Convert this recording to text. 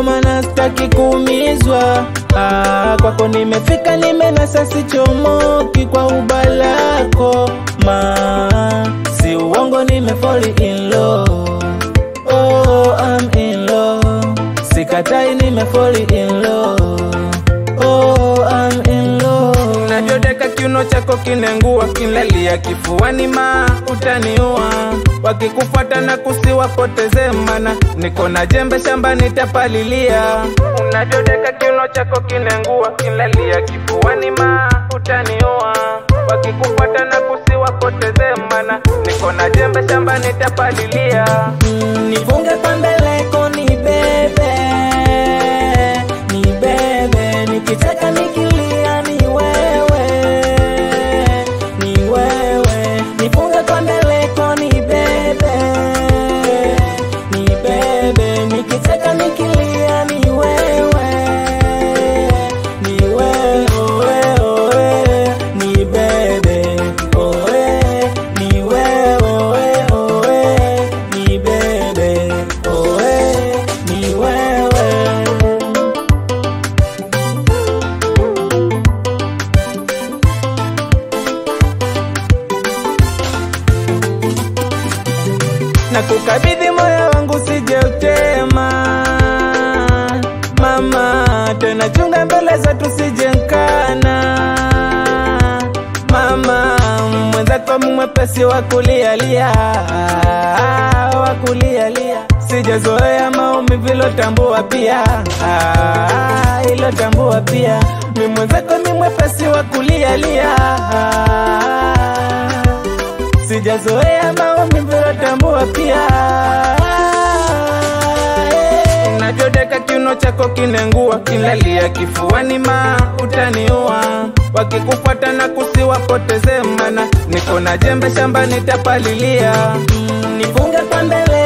ndo maana sitaki kuumizwa. Ah, kwako nimefika, nimenasa sichomoki kwa ubalako ma si uongo, nimefall in love. Oh, I'm in love. Sikatai, nimefall in love. Oh, I'm in love. Unavyodeka kiuno chako kinengua, kinlalia kifuani, ma utaniua. Wakikufuata na kusiwapoteze, mana niko na jembe shambani tapalilia. Unavyodeka kiuno chako kinengua, kinlalia kifuani, ma utaniua. Wakikufuata na kusiwapoteze, mana niko na jembe shambani tapalilia. Mm, nifunge pambeleko ni bebe ni bebe nikicheka nikilia ni wewe ni wewe nifunge pambeleko ni bebe ni bebe nikicheka nikilia ni wewe ni wewe oe, oe, ni bebe oe, ni wewe oe, oe, ni bebe oe, ni wewe na kukabidhi moyo wangu sije utema mama, tena chunga mbele zetu sije nkana mama, mwenzako mwepesi wa kulialia wa kulialia, sijazoea maumivu ilotambua pia ah, ilotambua pia mi mwenzako mi mwepesi wa kulialia sijazoea maumivu ilotambua pia unavyodeka kiuno chako kinengua kinlalia kifuani ma utaniua wakikufuata na kusiwapoteze mana niko na jembe shambani tapalilia Mm, nifunge pambele